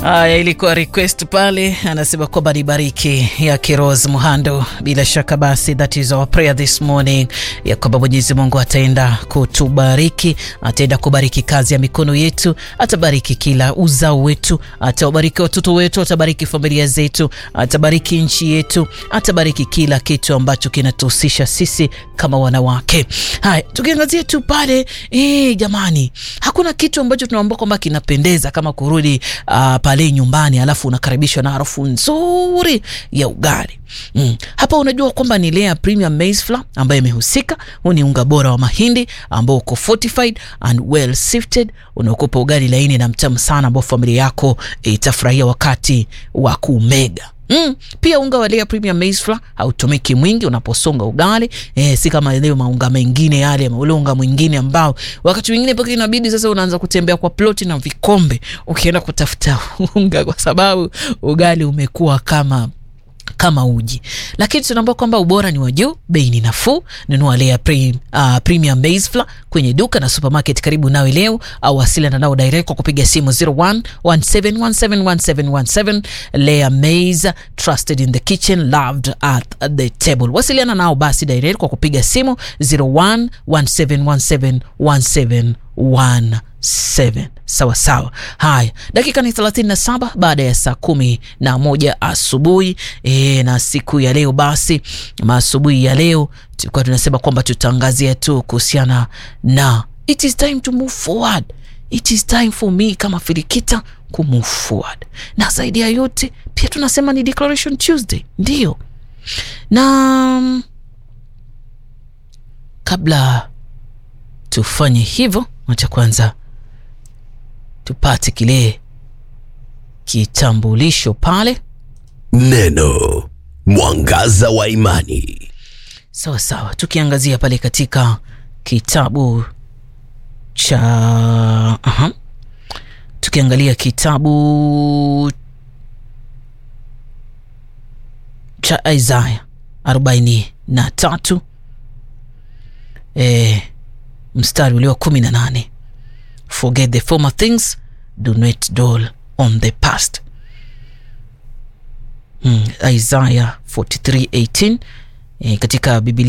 Haya, ilikuwa request pale, anasema kwamba ni bariki ya Kiros Muhando. Bila shaka basi, that is our prayer this morning, ya kwamba Mwenyezi Mungu ataenda kutubariki, ataenda kubariki kazi ya mikono yetu, atabariki kila uzao wetu, atawabariki watoto wetu, atabariki familia zetu, atabariki nchi yetu, atabariki kila kitu ambacho kinatuhusisha sisi kama wanawake. Haya, tukiangazia tu pale eh, jamani, hakuna kitu ambacho tunaomba kwamba kinapendeza kama kurudi uh, pale nyumbani alafu unakaribishwa na harufu nzuri ya ugali mm. Hapa unajua kwamba ni Lea Premium Maize Flour ambayo imehusika. Huu ni unga bora wa mahindi ambao uko fortified and well sifted, unaokupa ugali laini na mtamu sana ambao familia yako itafurahia eh, wakati wa kumega. Mm, pia unga wa Lea Premium Maize Flour hautumiki mwingi unaposonga ugali eh, si kama ile maunga mengine yale, ule unga mwingine ambao wakati mwingine mpaka inabidi sasa unaanza kutembea kwa ploti na vikombe ukienda kutafuta unga, kwa sababu ugali umekuwa kama kama uji, lakini tunaambia kwamba ubora ni wa juu, bei ni nafuu. Nunua Lea pre, uh, Premium Maize Flour kwenye duka na supermarket karibu nawe leo, au wasiliana nao direct kwa kupiga simu 0117171717. Lea Maize, trusted in the kitchen, loved at the table. Wasiliana nao basi direct kwa kupiga simu 0117171717 7 sawa sawa. Haya, dakika ni 37 baada ya saa kumi na moja asubuhi e, na siku ya leo basi, maasubuhi ya leo tulikuwa tunasema kwamba tutaangazia tu kuhusiana na it is time to move forward. It is time for me kama Filikita ku move forward, na zaidi ya yote pia tunasema ni Declaration Tuesday, ndio na kabla tufanye hivyo, acha kwanza tupate kile kitambulisho pale. Neno mwangaza wa imani. Sawa sawa, tukiangazia pale katika kitabu cha aha, tukiangalia kitabu cha Isaya arobaini na tatu e, mstari ulio kumi na nane Forget the former things, do not dwell on the past. Hmm, Isaiah 43:18 e, katika Biblia